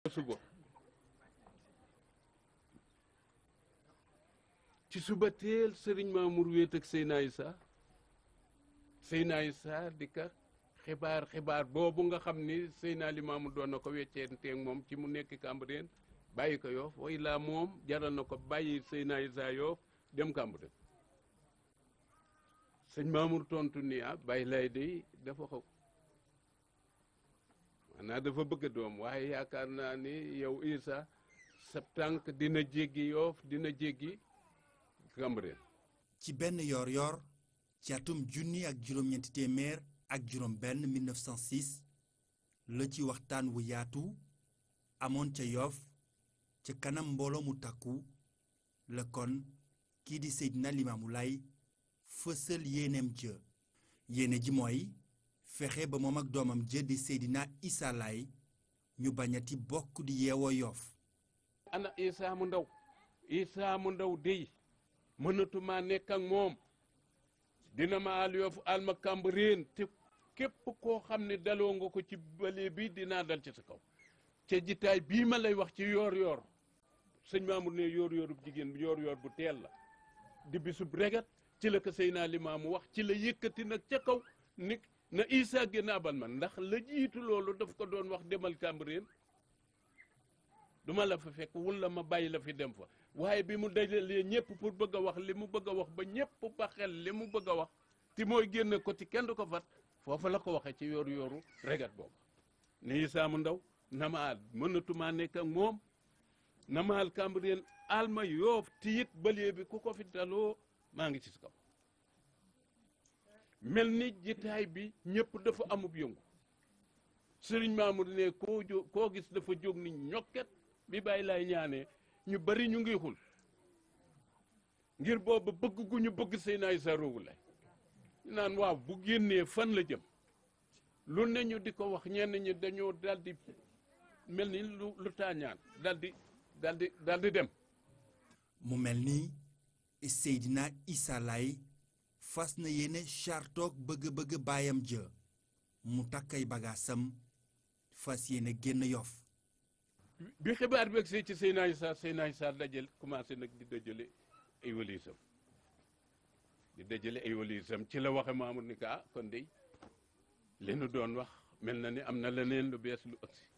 suba ci suba teel sëriñ Mamour wéet ak Seyna Issa Seyna Issa di ka xibaar xibaar boobu nga xam ni Seyna Limaamu doon na ko wecceenteeg moom ci mu nekk Cambérène bàyyi ko Yoff way laa moom jaral na ko bàyyi Seyna Issa Yoff dem Cambérène sëñ Mamour tontu ni ah bàyyi lay day dafa xaw maanaam dafa bëgg doom waaye yaakaar naa ni yow Issa sa tànk dina jéggi Yoff dina jéggi Cambérène ci benn yoor-yoor ci atum junni ak juróom-ñeenti téeméer ak juróom benn 1906 la ci waxtaan wu yaatu amoon ca Yoff ca kanam mbooloo mu takku la kon kii di Seydina Limaamu Laay fësal yéeneem jë yéene ji mooy fexe ba moom ak doomam jë di Seydina Issa Laay ñu bañati bokk di yeewoo Yoff ana Issa mu ndaw Issa mu ndaw dey mënatuma nekk ak moom dina ma al Yoff al ma Cambérène te képp koo xam ne daloo nga ko ci bële bi dinaa dal ci sa kaw ca jitaay bii ma lay wax ci yoor yoor sëñ Mamour ne yoor yoorub jigéen bi yoor yoor bu teel la di bisub regat ci la ko Seydina Limaamu wax ci la yëkkati nag ca kaw ni na Issa génn abal man ndax la jiitu loolu daf ko doon wax demal Cambérène duma la fa fekk wala ma bàyyi la fi dem fa waaye bi mu dajalee ñëpp pour bëgg a wax li mu bëgg a wax ba ñëpp ba xel li mu bëgg a wax ti mooy génn ko ci kenn du ko fat foofa la ko waxee ci yooru yooru regat boobu ni Issa mu ndaw na ma al mënatumaa nekk ak moom na ma al Cambérène al ma Yoff tiit balee bi ku ko fi daloo maa ngi ci kaw mel ni jitaay bi ñëpp dafa amub yëngu sëriñ Mamour ne koo jó koo gis dafa jóg ni ñokket bi bàyyi laay ñaanee ñu bari ñu ngi xul ngir booba bëgg gu ñu bëgg Seydina Issa Rouhou Laye naan waaw bu génnee fan la jëm lu ne ñu di ko wax ñenn ñi dañoo daldi mel ni lu lu taañaan daldi daldi daldi dem mu mel ni Seydina Issa Laye fas na yéene chartoog bëgg-bëgg baayam jë mu takkay bagaasam fas yéene génn Yoff bi xibaar bi agsee ci Seydina Issa Seydina Issa dajal commencé nag di dajale ay walisam di dajale ay walisam ci la waxe Mamour ni ka ah kon de li nu doon wax mel na ni am na leneen lu bees lu agsi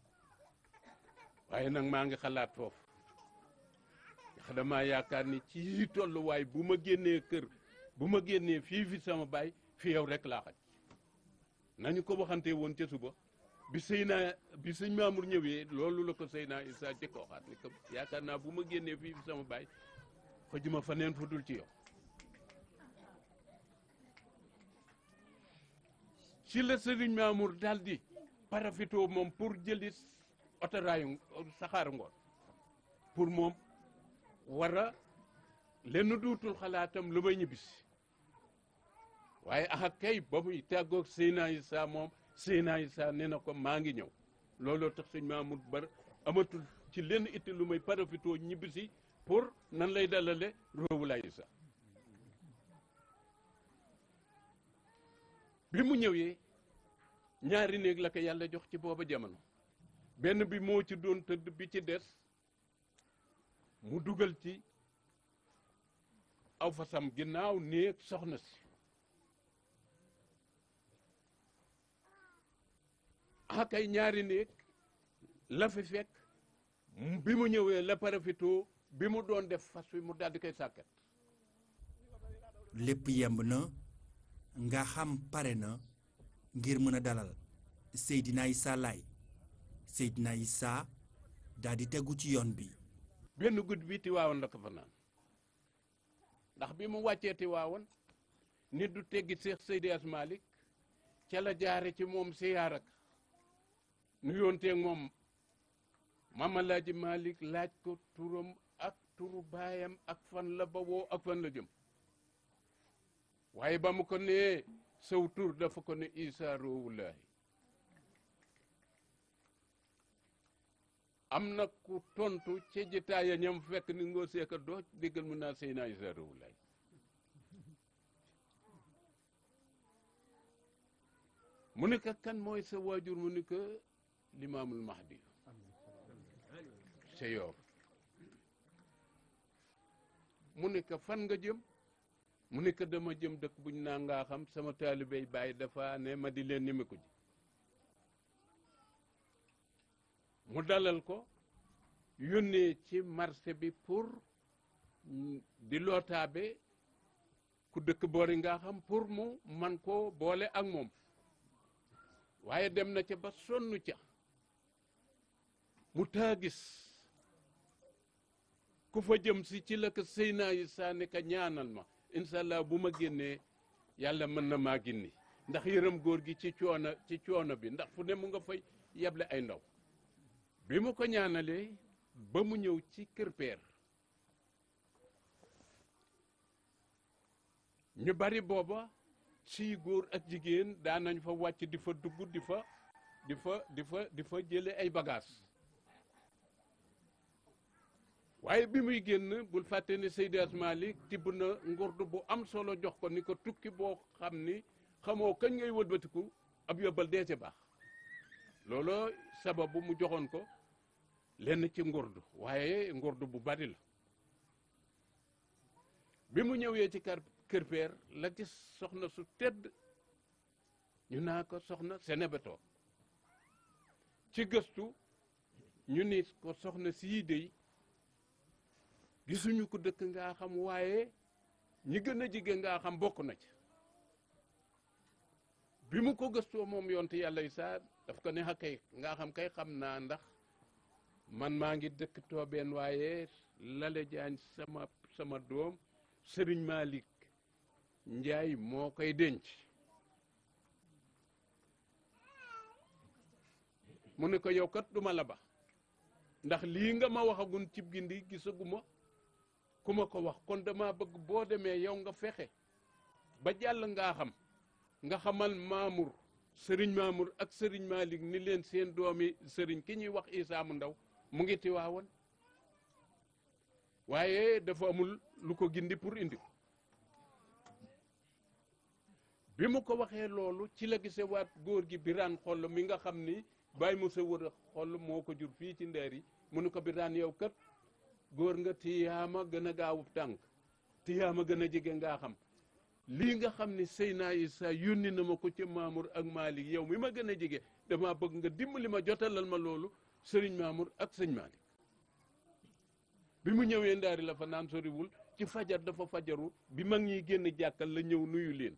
waaye nag maa ngi xalaat foofu ndax damaa yaakaar ni ci tolluwaay bu ma génnee kër bu ma génnee fii fi sama baay fi yow rek laa xaj nañu ko waxante woon ca suba bi Seyna bi sëñ Mamour ñëwee loolu la ko Seyna Issa jëkk waxaat ni ko yaakaar naa bu ma génnee fii fi sama baay xëjuma fa neen fu dul ci yow ci la sëriñ Mamour daal di parafitoo moom pour jëli otoraayu saxaaru ngoon pour moom war a lenn duutul xalaatam lu may ñibbisi waaye axa kay ba muy tàggoog Seyna Issa moom Seyna Issa nee na ko maa ngi ñëw looloo tax sëñ Mamour bar amatul ci lenn itti lu may parafitoo ñibbisi pour nan lay dalale Rouhou Laye Issa bi mu ñëwee ñaari néeg la ko yàlla jox ci booba jamono benn bi moo ci doon tëdd bi ci des mu dugal ci aw fasam ginnaaw néeg soxna si ah kay ñaari néeg la fi fekk bi mu ñëwee la parafitoo bi mu doon def fas wi mu daal di koy sàkket lépp yemb na nga xam pare na ngir mën a dalal Seydina Issa Laye Seydina Issa daal di tegu ci yoon bi benn guddi bi Tiwaawan la ko fa naan ndax bi mu wàccee Tiwaawan nit du teggi Seex Seydi As Malik ca la jaare ci moom siyaar ak nu yoonteeg moom Mama Laaji Malik laaj ko turam ak turu baayam ak fan la bawoo ak fan la jëm waaye ba mu ko nee saw tur dafa ko ne Issa Rouhou Laye am na ku tontu ci jitaaya ñam fekk ni ngoo seeka dooj déggal mu naa Seydina Issa Rouhou Laye mu ne ko kan mooy sa waajur mu ne ko limaamul mahdi ca yoor mu ne ko fan nga jëm mu ne ko dama jëm dëkk buñ naa ngaa xam sama taalibey bàyyi dafa ne ma di leen nimiku ji mu dalal ko yónnee ci marché bi pour di lootaabe ku dëkk boori ngaa xam pour mu man koo boole ak moom waaye dem na ca ba sonn ca mu taa gis ku fa jëm si ci la ko sëy naa yi saa ne ka ñaanal ma incha allah bu ma génnee yàlla mën na maa ginni ndax yërëm góor gi ci coono ci coono bi ndax fu ne mu nga fay yeble ay ndaw bi mu ko ñaanalee ba mu ñëw ci kër peer ñu bari booba ci góor ak jigéen daan nañ fa wàcc di fa dugg di fa di fa di fa di fa jële ay bagages waaye bi muy génn bul fàtte ne Seydi Hadji Malick tibb na ngurdu bu am solo jox ko ni ko tukki boo xam ni xamoo kañ ngay wëlbatiku ab yóbbal dee ca baax looloo sababu mu joxoon ko lenn ci ngurdu waaye ngurdu bu bari la bi mu ñëwee ci kër kër peer la gis soxna su tedd ñu naa ko soxna Senebeto ci gëstu ñu ni ko soxna sii dey gisuñu ko dëkk ngaa xam waaye ñi gën a jige ngaa xam bokk na ci bi mu ko gëstoo moom yonte yàlla saa daf ko ne xa kay ngaa xam kay xam naa ndax man maa ngi dëkk toobeen waaye lale jaañ sama sama doom sëriñ Malick Njaay moo koy denc mu ne ko yow kat duma la ba ndax lii nga ma waxagun cib gindi gisaguma ku ma ko wax kon dama bëgg boo demee yow nga fexe ba jàll ngaa xam nga xamal Mamour sëriñ Mamour ak sëriñ Malick ni leen seen doomi sëriñ ki ñuy wax Isaa mu ndaw mu ngi tiwaawoon waaye dafa amul lu ko gindi pour indi ko bi mu ko waxee loolu ci la gise waat góor gi biraan xoll mi nga xam ni bàyyi mu sa wër a xoll moo ko jur fii ci ndeer yi mu ne ko biraan yow kat góor nga tiyaama gën a gaawub tànk tiyaama gën a jege ngaa xam lii nga xam ni Seyna Isa yónni na ma ko ci Mamour ak Malick yow mi ma gën a jege dama bëgg nga dimbali ma jotalal ma loolu sëriñ Mamour ak sëñ Malick bi mu ñëwee ndaari la fa naan soriwul ci fajar dafa fajaru bi mag ñiy génn jàkkal la ñëw nuyu leen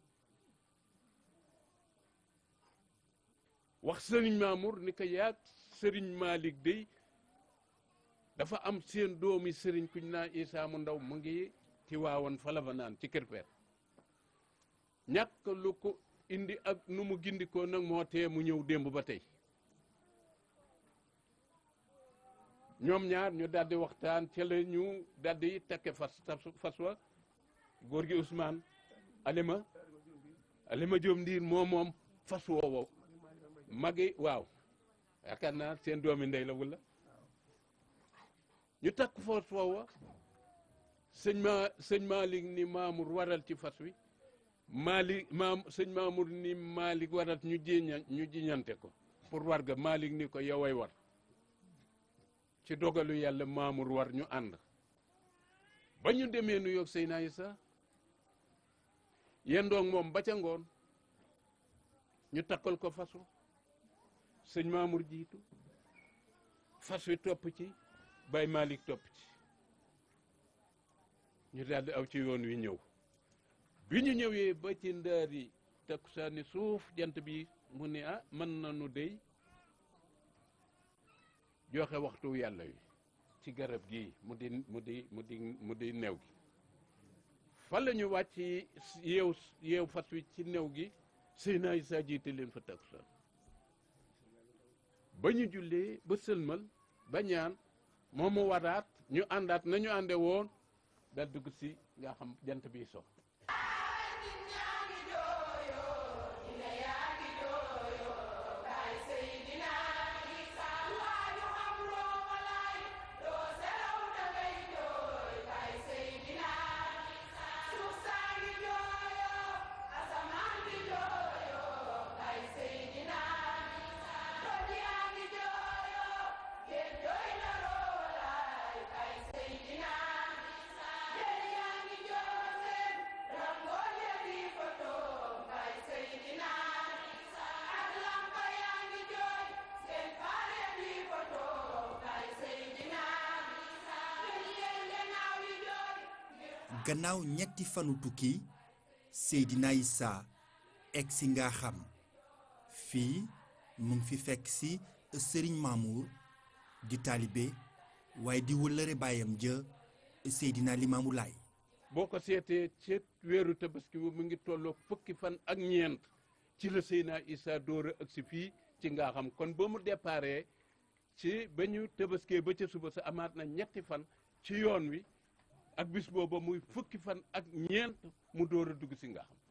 wax sëriñ Mamour ni ko yaag sëriñ Malick dey dafa am seen doomi sëriñ kuñ naa Isaa mu ndaw mu ngi ci waawoon fa la fa naan ci kër peer ñàkk lu ko indi ak nu mu gindikoo nag moo tee mu ñëw démb ba tey ñoom ñaar ñu daldi waxtaan ca la ñu daldi takke fas fas wa góor gi Ousmane Alima Alima Diop ndiir moo moom fas woowo magi waaw yaakaar naa seen doomi ndey la wala ñu takk fas woowa sëñ ma sëñ Malick ni Mamour waral ci fas wi Malick maam sëñ Mamour ni Malick waral ñu jiña ñu jiñante ko pour war ga Malick ni ko yoway war ci dogalu yàlla Mamour war ñu ànd ba ñu demee nu yoog Seyna Isa yendoog moom ba ca ngoon ñu takkal ko fas wa sëñ Mamour jiitu fas wi topp ci Baye Malick topp ci ñu daldi aw ci yoon wi ñëw bi ñu ñëwee ba ci ndaari takkusaani suuf jant bi mu ne ah mën nañu dey joxe waxtu yàlla wi ci garab gi mu di mu di mu di mu di new gi fa la ñu wàcc yeew yeew fas wi ci new gi Seyna Isa jiite leen fa takkusaan ba ñu jullee ba sëlmal ba ñaan moom mu waraat ñu àndaat nañu ànde woon dal dugg si nga xam jant bi so gannaaw ñetti fanu tukki Seydina Issa egsi nga xam fii mu ngi fi fekk si Serigne Mamour di taalibe waaye di wëllëre baayam ja Seydina Limaamu Laay boo ko seetee ci weeru tabaski bu mu ngi tolloo fukki fan ak ñeent ci la Seydina Issa door a agsi fii ci nga xam kon ba mu déparé ci ba ñu tabaskee ba ca suba sa amaat na ñetti fan ci yoon wi ak bis booba muy fukki fan ak ñeent mu door a dugg si nga xam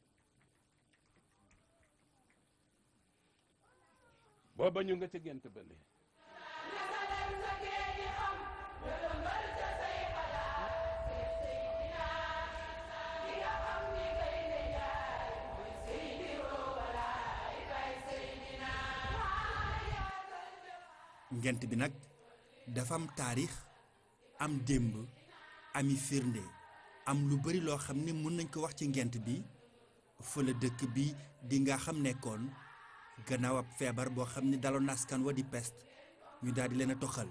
booba ñu nga ca gent ba léegi ngent bi nag dafa am taarix am démb ami firnde am lu bari loo xam ne mën nañ ko wax ci ngent bi fa la dëkk bi di nga xam nekkoon gannaaw ab feebar boo xam ne daloon askan wa di peste ñu daal di leen a toxal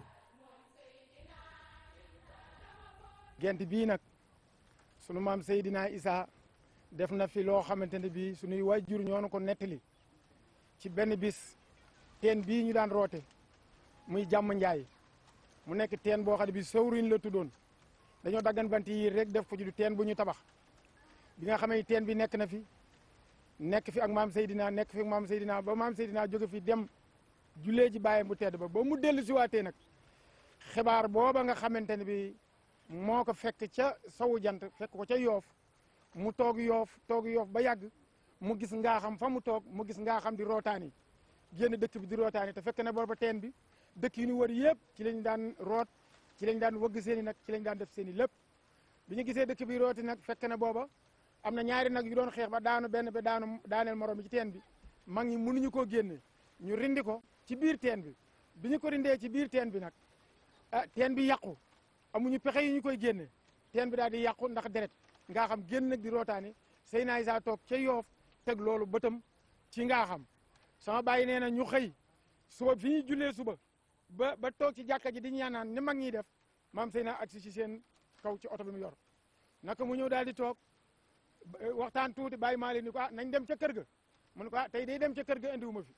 gent bii nag sunu maam Seydina Issa def na fi loo xamante ne bii sunuy waajur ñoo nu ko nettali ci benn bis teen bii ñu daan roote muy jàmm njaay mu nekk teen boo xam ne bi sawriñ la tuddoon dañoo daggan bant yi rek def ko ci du teen bu ñu tabax bi nga xamee teen bi nekk na fi nekk fi ak maam Seydina nekk fi ak maam Seydina ba maam Seydina jóge fi dem jullee ji bàyyam bu tedd ba ba mu dellu si waatee nag xibaar booba nga xamante ne bi moo ko fekk ca sawu jant fekk ko ca yoof mu toog yoof toog yoof ba yàgg mu gis ngaa xam fa mu toog mu gis ngaa xam di rootaani génn dëkk bi di rootaani te fekk na booba teen bi dëkk yi ñu wër yëpp ci lañ daan root ci lañ daan wëgg seen i nag ci lañ daan def seen i lépp bi ñu gisee dëkk bi rooti nag fekk na booba am na ñaari nag yu doon xeex ba daanu benn ba daanu daaneel morom bi ci teen bi mag ñi mënuñu koo génne ñu rindi ko ci biir teen bi bi ñu ko rindee ci biir teen bi nag ah teen bi yàqu amuñu pexe yi ñu koy génne teen bi daal di yàqu ndax deret ngaa xam génn nag di rootaani Seydina Issa toog ca yoof teg loolu bëtam ci ngaa xam sama bàyyi nee na ñu xëy suba fi ñuy jullee suba ba ba toog ci jàkka ji di ñaanaan ni mag ñiy def maam Seydina agsi ci seen kaw ci oto bi mu yor naka mu ñëw daal di toog waxtaan tuuti bàyyi maa leen ni ko ah nañ dem ca kër ga mu ne ko ah tey day dem ca kër ga indiwuma fi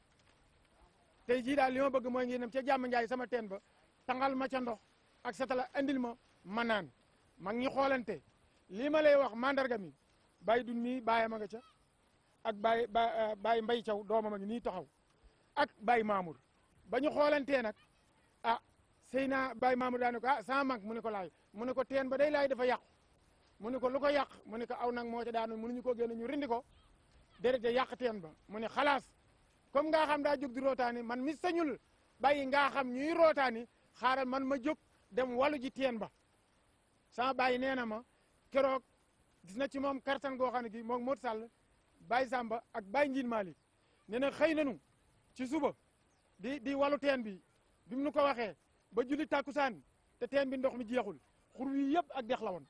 tey jii daal li ma bëgg mooy ngeen dem ca jàmm njaay sama teen ba tangal ma ca ndox ak satala andil ma ma naan mag ñi xoolante lii ma lay wax mandarga mi bàyyi dun mii bàyyi ma nga ca ak bàyyi ba bàyyi mbay caw doomam a ngi nii taxaw ak bàyyi maamur ba ñu xoolantee nag ah sëy naa bàyyi maamur daa ne ko ah sama mag mu ne ko laay mu ne ko teen ba day laay dafa yàqu mu ne ko lu ko yàq mu ne ko aw nag moo ca daanu mënuñu ko génne ñu rindi ko déret de yàq teen ba mu ne xalaas comme ngaa xam daa jóg di rootaani man mi sañul bàyyi ngaa xam ñuy rootaani xaaral man ma jóg dem walu ji teen ba sama bàyyi nee na ma keroog gis na ci moom kartan goo xam ne gi moom Modou Sall Baye Samba ak Baye Njiin Malick nee na xëy nanu ci suba di di walu teen bi bi mu nu ko waxee ba julli tàkkusaan te teen bi ndox mi jeexul xur wi yëpp ak dex la woon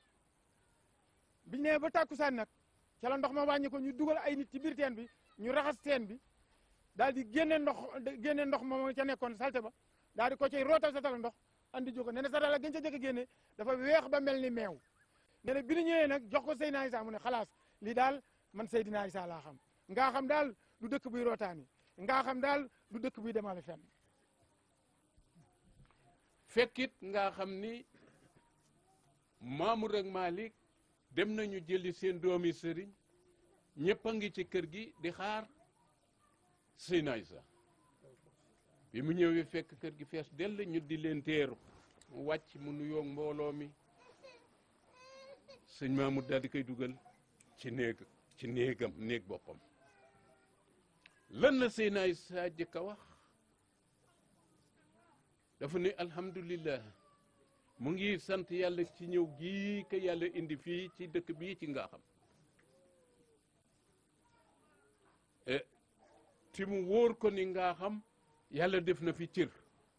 biñ nee ba tàkkusaan nag ca la ndox ma wàññi ko ñu dugal ay nit ci biir teen bi ñu raxas teen bi daal di génne ndox génne ndox moom ca nekkoon salte ba daal di ko cay rootal sa tala ndox andi jóg nee na sa dala gën ca jëkk génne dafa weex ba mel ni meew nee na bi ñu ñëwee nag jox ko Seydina Issa mu ne xalaas lii daal man Seydina Issa laa xam ngaa xam daal du dëkk buy rootaani ngaa xam daal du dëkk buy demale fenn fekkit nga xam ni Mamour ak Malick dem nañu jëli seen doomi sëriñ ñëpp a ngi ci kër gi di xaar Seydina Issa bi mu ñëwee fekk kër gi fees dell ñu di leen teeru mu wàcc mu nuyoo mbooloo mi sëñ Mamour daal di koy dugal ci néeg ci néegam néeg boppam lan la Seydina Issa jëkk a wax dafa ne alhamdulillah mu ngi sant yàlla ci ñëw gii ka yàlla indi fii ci dëkk bii ci nga xam ti mu wóor ko ni nga xam yàlla def na fi cër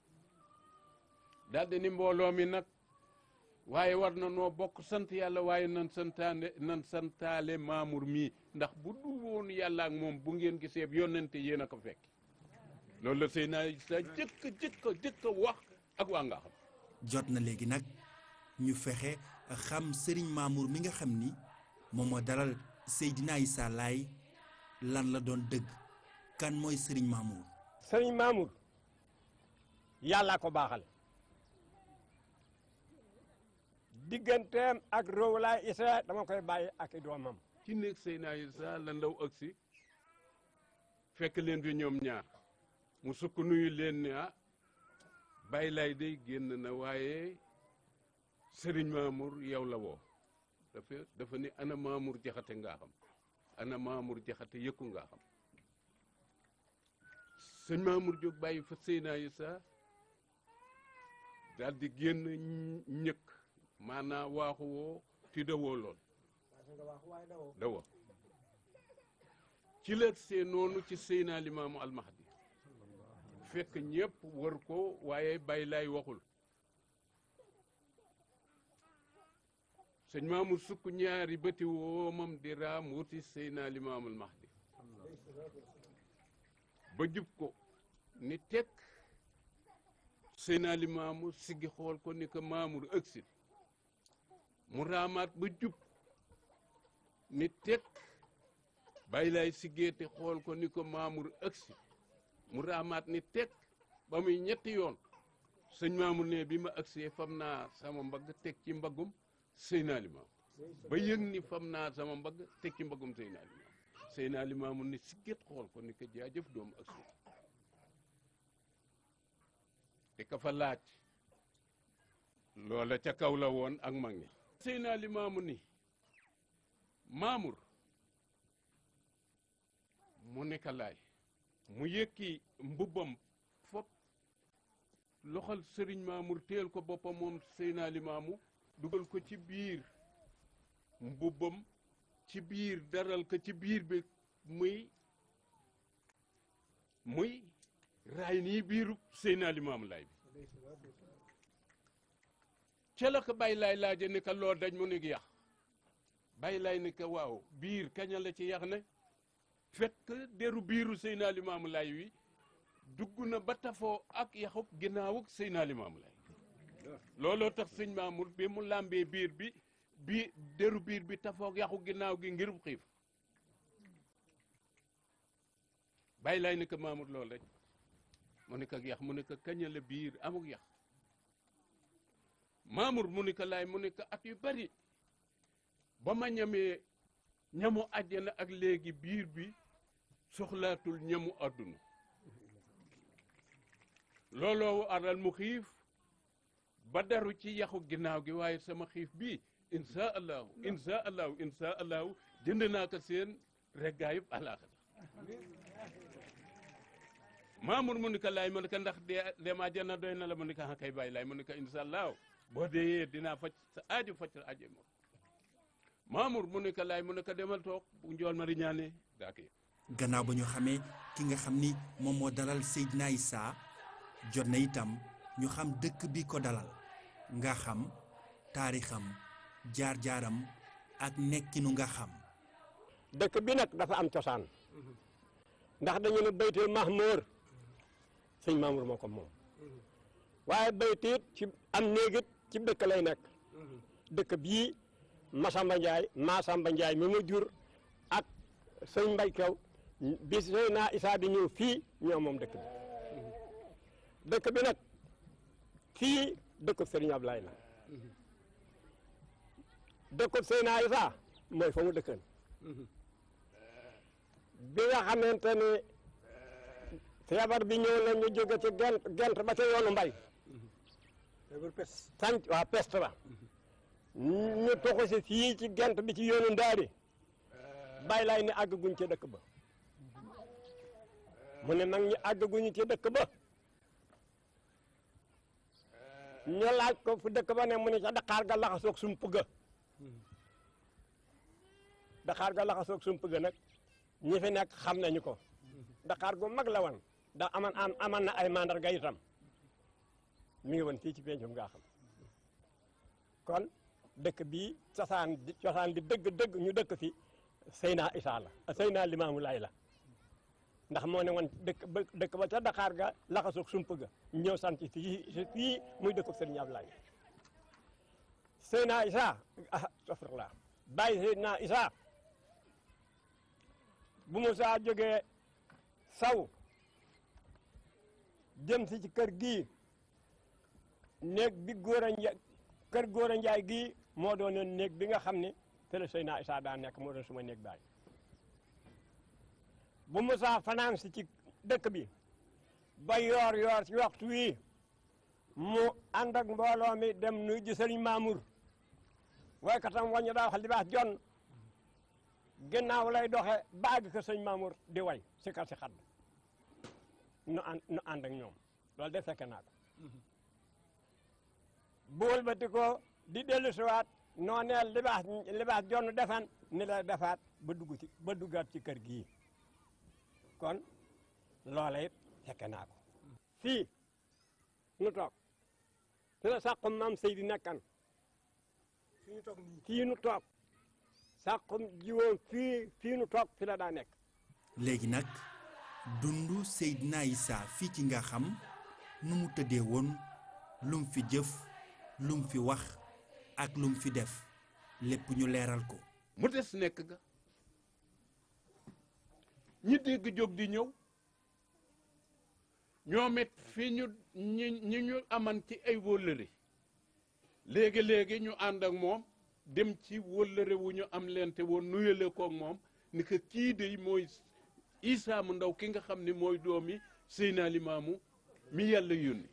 daldi ni mbooloo mi nag waaye war na noo bokk sant yàlla waaye nan santaane nan santaale Mamour mii ndax bu dul woon yàlla ak moom bu ngeen gisee yonente yéen a ko fekk loolu la Seydina Issa jëkk jëkk jëkk wax ak waa nga xam jot na léegi nag ñu fexe xam Serigne Mamour mi nga xam ni moom moo dalal Seydina Issa Laye lan la doon dëgg kan mooy Serigne Mamour. sëriñ Mamour yàllaa ko baaxal digganteem ak Roowlaay Issa dama koy bàyyi ak i doomam ci néeg Seydina Issa la ndaw agsi fekk leen fi ñoom ñaar mu sukk nuyu leen ne ah bàyyi lay day génn na waaye Serigne Mamour yow la woo dafa dafa ni ana Mamour jaxate ngaa xam ana Mamour jaxate yëkku ngaa xam sëñ Mamour jóg bàyyi fa Seydina Issa daal di génn ñëkk maanaam waaxu woo ti dawoo lool dawa ci la see noonu ci Seydina Limaamu Almahdi fekk ñëpp wër ko waaye bàyyi laay waxul sëñ Mamour sukk ñaari bëti woomam di raam wuti Seydina Limaamu Almahdi ba jub ko ni tekk Seydina Limaamu siggi xool ko ni ko Mamour ëgsi mu raamaat ba jub ni tekk bàyyi laay siggeete xool ko ni ko Mamour ëgsi mu raamaat ni tekk ba muy ñetti yoon sëñ Mamour ne bi ma ëgsee fam naa sama mbagg teg ci mbaggum Seydina Limaamu ba yëg ni fam naa sama mbagg teg ci mbaggum Seydina Limaamu Seydina Limaamu ni sigget xool ko ni ko jaajëf doomu ëgsi te ka fa laaj loola ca kaw la woon ak mag ñi Seydina Limaamu ni Mamour mu ne ka laay mu yëkki mbubbam fop loxol Serigne Mamour teel ko boppam moom Seydina Limaamu dugal ko ci biir mbubbam ci biir daral ko ci biir bi muy muy raay nii biiru Seydina Limaamu Laay bi ca la ko bàyyi laay laaje ni ka loo daj mu ni yax bàyyi laay ni ka waaw biir kaña la ci yax ne fekk deru biiru Seydina Limaamu Laay wi dugg na ba tafoo ak yaxuk ginnaawuk Seydina Limaamu Laay looloo tax sëñ Mamour bi mu làmbee biir bi bi deru biir bi tafoog yaxu ginnaaw gi ngir xiif bàyyi laay ni ko Mamour loolu rek mu ne ko yax mu ne ko kañale biir amuk yax Mamour mu ne ko laay mu ne ko at yu bari ba ma ñamee ñamu àjjana ak léegi biir bi soxlaatul ñamu àdduna looloo aral mu xiif ba daru ci yaxu ginnaaw gi waaye sama xiif bii insha allahu insha allahu insha allahu jënd naa ko seen reggaayub alaaxira Mamour mu ni ko laay mu ni ko ndax dee demaa jana doy na la mu ni ko kay bàyyi laay mu ni ko insha allahu boo dee dinaa faj sa aajo faj sa aajo moom Mamour mu ni ko laay mu ni ko demal toog bu njool ma riñaane daa ko gannaaw ba ñu xamee ki nga xam ni moom moo dalal Seydina Issa jot na itam ñu xam dëkk bi ko dalal nga xam taarixam jaar-jaaram ak nekkinu nga xam dëkk bi nag dafa am cosaan ndax dañu ne baytul mahmour sëñ Mamour moo ko moom waaye baytiit ci am néegit ci dëkk lay nekk dëkk bii Masamba Ndiaye Masamba Ndiaye mi mu jur ak sëñ Mbay Kew bi Seydina Issa di ñëw fii ñoo moom dëkk bi dëkk bi nag fii dëkkub Serigne Ablaye la dëkkub Seydina Issa mooy fa mu dëkkan bi nga xamante ne feebar bi ñëw na ñu jóge ci gent gent ba ca yoonu mbay sanc waa peste ba ñu toxu si fii ci gent bi ci yoonu ndaari bàyyi laay ne àggaguñ ca dëkk ba mu ne nag ñu àggaguñu ci dëkk ba ñu laaj ko fu dëkk ba ne mu ne ca Dakar ga laxasoog sump ga Dakar ga laxasoog sump ga nag ñi fi nekk xam nañu ko Dakar gu mag la wan da aman am aman na ay mandarga itam mi ngi woon fii ci pencum ngaa xam kon dëkk bii cosaan di cosaan di dëgg-dëgg ñu dëkk fi Seyna Issa la Seyna Limaamu Laay la ndax moo ne woon dëkk ba dëkk ba ca Dakar ga laxasoog sump ga ñëw sant fii fii muy dëkk Sëriñ Ablaay Seydina Isa ah astafurlah bàyyi Seydina Isa bu Musaa jógee saw jëm si ci kër gii néeg bi góor a nja kër góor a njaay gii moo doon néeg bi nga xam ne te la Seydina Isa daa nekk moo doon suma néeg baay bu Musaa fanaan si ci dëkk bi ba yoor yoor ci waxtu wii mu ànd ak mbooloo mi dem nuy ji sëriñ Mamour waaye katam wañu daa wax li baax jon ginnaaw lay doxe baagi ko sëñ Mamour di way si kar si xadd nu ànd nu ànd ak ñoom loolu de fekke naa ko bool ba ti ko di dellu siwaat nooneel li baax li baax jon defan ni la defaat ba dugg ci ba duggaat ci kër gii kon loola it fekke naa ko fii nu toog fi la sàqum maam Seydi nekkan fii nu toog sàqum jiwoon fii fii nu toog fi la daa nekk léegi nag dundu Seydina Issa fii ci nga xam nu mu tëddee woon lum fi jëf lum fi wax ak lum fi def lépp ñu leeral ko mu des nekk ga ñi dégg jóg di ñëw ñoom it fi ñu ñi ñi ñu aman ci ay wóllëre léegi-léegi ñu ànd ak moom dem ci wóllëre wu ñu am leen te woon nuyale koog moom ni que kii de mooy Issa mu ndaw ki nga xam ne mooy doomi Seydina Limaamu mi yàlla yónni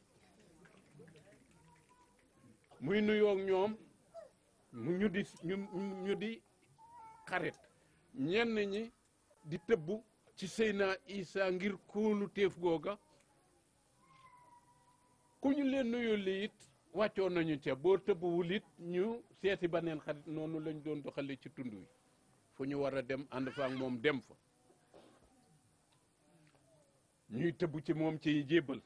muy nuyoog ñoom mu ñu di ñu ñu di xarit ñenn ñi di tëbb ci Seydina Issa ngir kóolu téef googa ku ñu leen nuyu li it wàccoon nañu ca boo tëbbuwul it ñu seeti baneen xarit noonu lañ doon doxale ci tund wi fu ñu war a dem ànd fa ak moom dem fa ñuy tëbb ci moom ci jébbal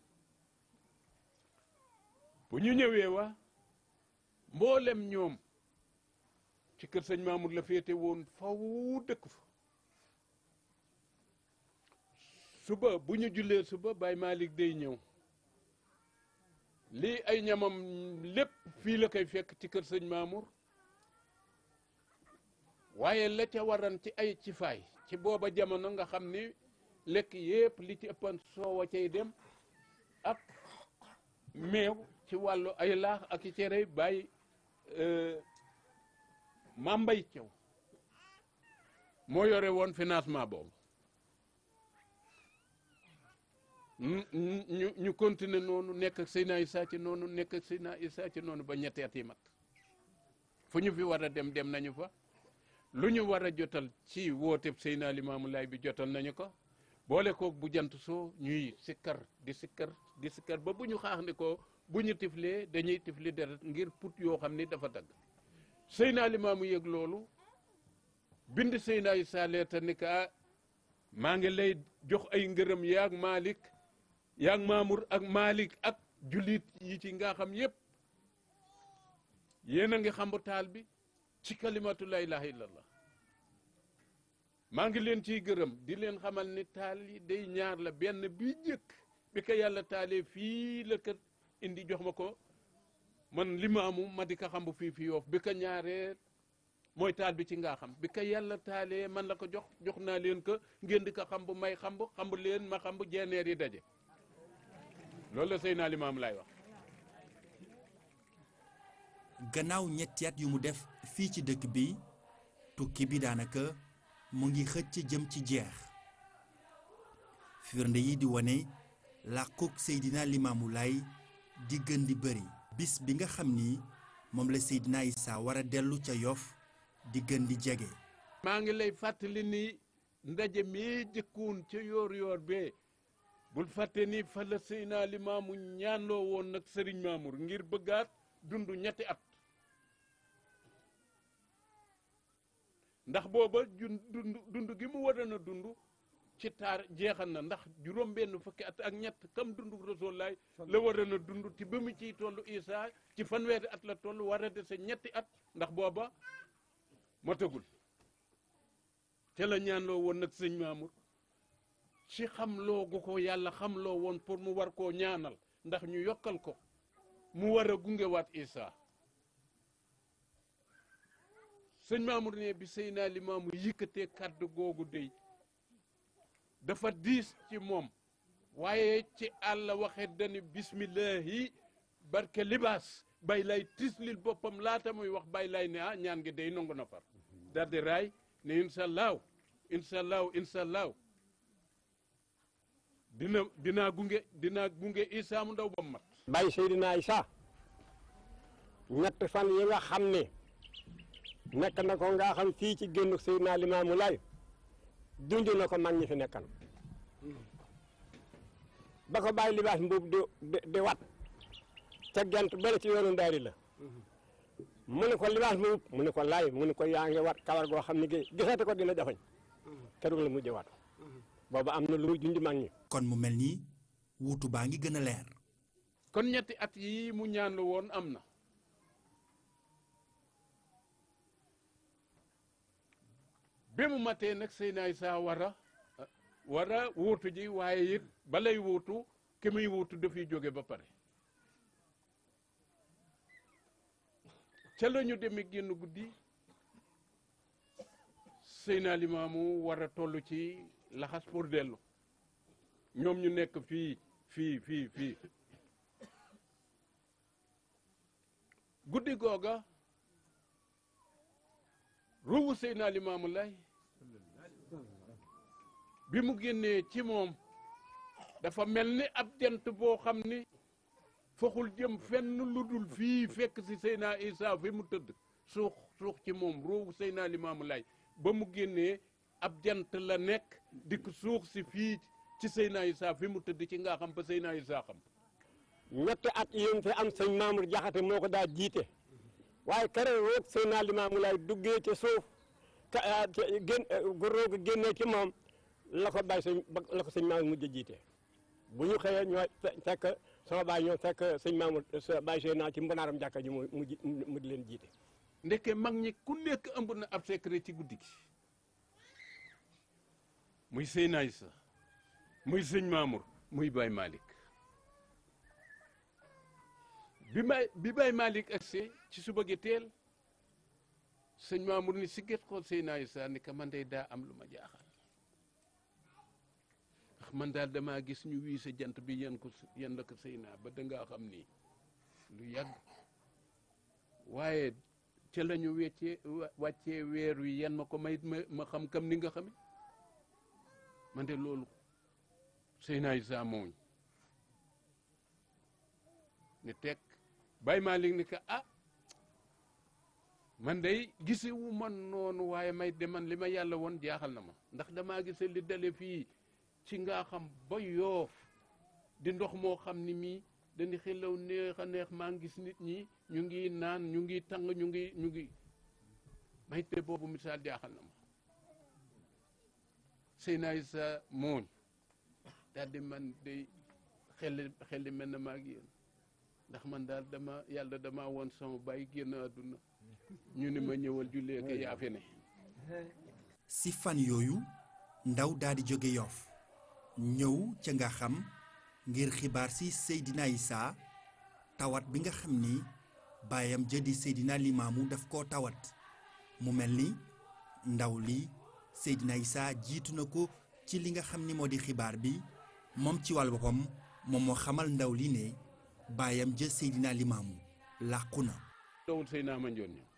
bu ñu ñëwee wa mboolem ñoom ci kër sëñ Mamour la féete woon faw dëkk fa suba bu ñu jullee suba Baye Malick day ñëw lii ay ñamam lépp fii la koy fekk ci kër sëñ Mamour waaye la ca waran ci ay ci faay ci booba jamono nga xam ni lekk yépp li ci ëppan soowa cay dem ak meew ci wàllu ay laax ak i cere bàyyi mambay cew moo yore woon financement boobu ñu ñu continuer noonu nekk ak Seydina Issa ci noonu nekk ak Seydina Issa ci noonu ba ñetti at yi mat fu ñu fi war a dem dem nañu fa lu ñu war a jotal ci wooteb Seydina Limaamu Laay bi jotal nañu ko boole koog bu jant soo ñuy sikkar di sikkar di sikkar ba bu ñu xaax ne ko bu ñu tiflee dañuy tifli deret ngir put yoo xam ni dafa dagg Seydina Limaamu yëg loolu bind Seydina Issa leeta ni ka maa ngi lay jox ay ngërëm yaag Malick yaag Mamour ak Malick ak jullit yi ci nga xam yépp yéen a ngi xambu taal bi ci kalimatu la ilaha illallah maa ngi leen ciy gërëm di leen xamal ni taal yi day ñaar la benn bi jëkk bi ko yàlla taalee fii la ko indi jox ma ko man limaamu ma di ko xambu fii fi yoof bi ko ñaaree mooy taal bi ci nga xam bi ko yàlla taalee man la ko jox jox naa leen ko ngeen di ko xambu may xambu xambu leen ma xambu jeeneer yi daje loolu la Seydina Limaam laay wax gannaaw ñetti at yu mu def fii ci dëkk bi tukki bi daanaka mu ngi xëcc jëm ci jeex firnde yi di wane làquk Seydina Limaamu Laay di gën di bëri bis bi nga xam ni moom la Seydina Issa war a dellu ca Yoff di gën di jege maa ngi lay fàttali ni ndaje mi jëkkuwoon ca yoor yoor bee bul fàtte ni fa la Seydina Limaamu ñaanloo woon nag Sëriñ Mamour ngir bëggaat dund ñetti at ndax booba jun dund dund gi mu waroon a dund ci taar jeexal na ndax juróom benn fukki at ak ñett kam dund Rasulullaay la waroon a dund ti ba mu ciy toll Isaa ci fanweeri at la toll war a dese ñetti at ndax booba motagul te la ñaanloo woon nag sëñ Mamour ci xam loo gu ko yàlla xam loo woon pour mu war koo ñaanal ndax ñu yokkal ko mu war a gungewaat Isaa sëñ Mamour ne bi Seydina Limaamu yëkkatee kàddu googu dey dafa diis ci moom waaye ci àll waxe dani bismillahi barke libaas bay lay tislil boppam laata muy wax bay lay ne ah ñaan gi day nangu na far daldi raay ne incha allahu incha allahu incha allahu dina dinaa gunge dinaa gunge Isaa mu ndaw ba mu mat bàyyi Seydina Isa ñett fan yi nga xam ne nekk na ko nga xam fii ci génn Seydina Limaamu Laay dund na ko mag ñi fi nekkan ba ko bàyyi libaas mbuub di di di wat ca gent bëri ci yoonu ndaari la mu ne ko libaas mbuub mu ne ko laay mu ne ko yaa ngi wat kawar goo xam ne gi gisate ko dina jafañ keroog la mujj wat boobu am na lu muy junj mag ñi kon mu mel ni wuutu baa ngi gën a leer kon ñetti at yi mu ñaanlu woon am na bi mu matee nag Seydina Isaa war a war a wuutu ji waaye it balay wuutu ki muy wuutu dafiy jóge ba pare ca la ñu demee génn guddi Seydina Limaamu war a toll ci laxas pour dellu ñoom ñu nekk fii fii fii fii guddi googa ruuwu Seydina Limaamu Laay bi mu génnee ci moom dafa mel ni ab jant boo xam ni foxul jëm fenn lu dul fii fekk si Seydina Isa fi mu tëdd suux suux ci moom ruuwu Seydina Limaamu Laay ba mu génnee ab jant la nekk dikk suux si fii ci Seydina Isa fi mu tëdd ci nga xam ba Seydina Isa xam ñetti at yéen fi am sëñ Mamour Jaxate moo ko daa jiite waaye keroog roog Seydina Limaamu Laay duggee ci suuf ka gén roog génnee ci moom la ko bàyyi sëñ la ko sëñ Mamour mujj a jiite bu ñu xëyee ñoo fekk sama baay ñoo fekk sëñ Mamour sa bàyyi Seydina ci mbonaaram jàkka ji mu mu di leen jiite ndeke mag ñi ku nekk ëmb na ab secret ci guddi gi muy Seydina Isa muy sëñ Mamour muy Baye Malick bi may bi Baye Malick agsee ci suba gi teel sëñ Mamour ni si gét xool Seydina Isa ni ka man day daa am lu ma jaaxal ndax man daal damaa gis ñu wii sa jant bi yan ko yan la ko Seydina ba dangaa xam ni lu yàgg waaye ca la ñu weccee wàccee weer wi yan ma ko may ma ma xam kam ni nga xame man de loolu Seydina Isa mooñ ni teg Baye Malick ni ka ah man day gise wu man noonu waaye may de man li ma yàlla woon jaaxal na ma ndax damaa gise li dale fii ci nga xam ba yoof di ndox moo xam ni mii dañu xelaw neex a neex maa ngi gis nit ñi ñu ngi naan ñu ngi tàng ñu ngi ñu ngi may te boobu misaal jaaxal na ma Seydina Isa mooñ daal di man day xel xel mel na maa ngi yéen ndax man daal dama yàlla dama woon sama bàyyi génn àdduna ñu ni ma ñëwal jullee ko yaa fi ne si fan yooyu ndaw daal di jóge Yoff ñëw ca nga xam ngir xibaar si Seydina Isa tawat bi nga xam ni baayam jëdi Seydina Limaamu daf koo tawat mu mel ni ndaw li Seydina Isa jiitu na ko ci li nga xam ni moo di xibaar bi moom ci wàll boppam moom moo xamal ndaw li ne baayam jë Seydina Limaamu làqu na dawul Seydina Mandione ñëw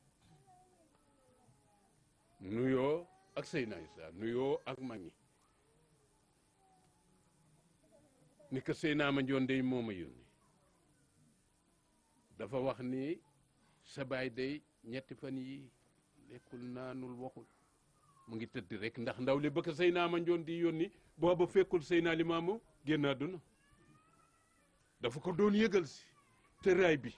nuyoo ak Seydina Isa nuyoo ak mag ñi ni ko Seydina Mandione day moo ma yónni dafa wax ni sa baay day ñetti fan yi lekkul naanul waxul mu ngi tëdd rek ndax ndaw li ba ko Seydina Mandione di yónni booba fekkul Seydina Limaamu génn àdduna dafa ko doon yëgal si tëraay bi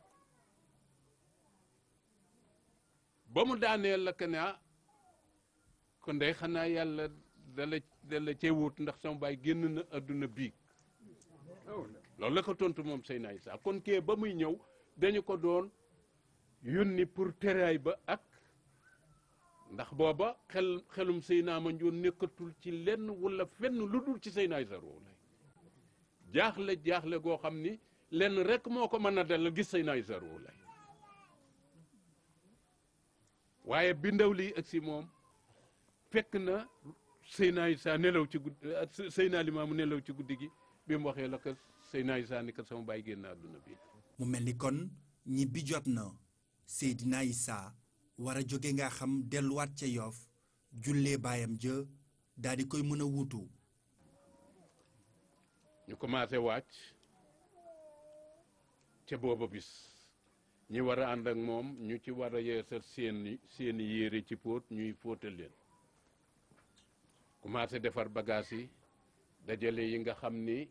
ba mu daaneel la que ne ah kon day xanaa yàlla dala dala cee wut ndax sama baay génn na àdduna biig loolu la ko tontu moom Seydina Isa kon kee ba muy ñëw dañu ko doon yónni pour teraay ba ak ndax booba xel xelum Seydina Mandione nekkatul ci lenn wala fenn lu dul ci Seydina Isa Rouhou Laye jaaxle jaaxle goo xam ni lenn rek moo ko mën a dalal gis Seydina Isa Rouhou Laye waaye bi ndaw lii ak si moom fekk na Seydina Issa nelaw ci guddi Seydina Limaamu nelaw ci guddi gi bi mu waxee la ko Seydina Issa ni ko sama baay génn àdduna bi mu mel ni kon ñibbi jot na Seydina Issa war a jóge nga xam delluwaat ca Yoff jullee baayam jë daal di koy mën a wuutu ñu commencé wàcc ca booba bis ñi war a ànd ak moom ñu ci war a yeesal seeni seeni yére ci póot ñuy fóotal leen commencé defar bagage yi dajale yi nga xam ni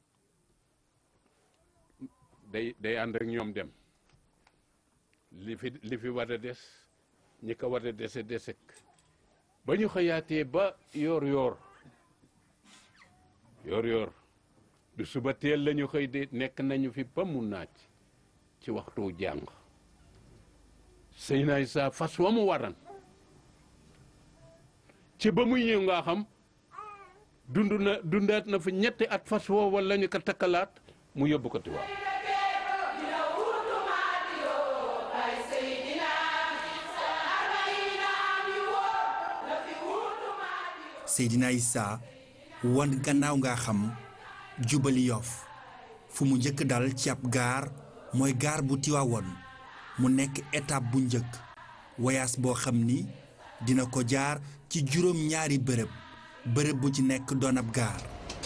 day day ànd ak ñoom dem li fi li fi war a des ñi ko war a dese desek ba ñu xëyaatee ba yoor yoor yoor yoor du suba teel lañu xëy de nekk nañu fi ba mu naaj ci waxtu jàng Seydina Issa fas wa mu waran ci ba muy ñëw nga xam dund na dundaat na fa ñetti at fas woo wala ñu ko takkalaat mu yóbbu ko Tiwaawan Seydina Issa wan gannaaw nga xam jubali Yoff fu mu njëkk dal ci ab gaar mooy gaar bu Tiwaawoon mu nekk étape bu njëkk voyage boo xam ni dina ko jaar ci juróom ñaari bërëb bërëb bu ci nekk doon ab gaar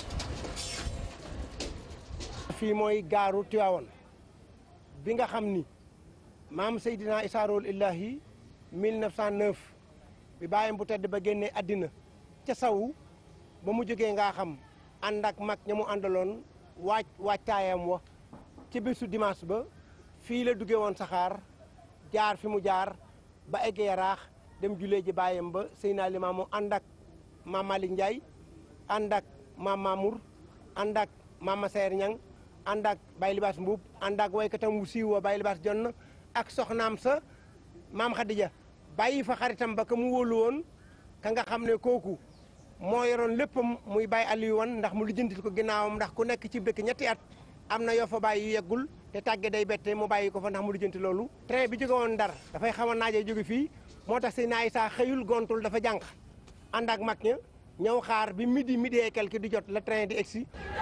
fii mooy gaaru Tiwaawoon bi nga xam ni maam Seydina Issa Rouhou Lahi 1909 bi bàyyam bu tedd ba génnee àddina ca sawu ba mu jógee nga xam ànd ak mag ña mu àndaloon waaj waajtaayam wa ci bésu dimanche ba fii la duggee woon saxaar jaar fi mu jaar ba eggee yaraax dem julee ji bàyyam ba Seydina Limaamu ànd ak maam Malick Ndiaye ànd ak maam Mamour ànd ak maam Masayer Ñang ànd ak Baye Libaas Mbuub ànd ak waykatam wu siiw wa Baye Libaas Jonn ak soxnaam sa maam Khadija bàyyi fa xaritam ba ka mu wóolu woon ka nga xam ne kooku moo yoroon léppam muy Baye Aliou wan ndax mu lijjantil ko ginnaawam ndax ku nekk ci dëkk ñetti at am na yoo fa bàyyi yu yeggul te tàgge day bette mu bàyyi ko fa ndax mu lijjanti loolu train bi jóge woon Ndar dafay xaw a naajee jóge fii moo tax Seydina Issa xëyul gontul dafa jànq ànd ak mag ña ñëw xaar bi midi midi et quelque di jot la train di egsi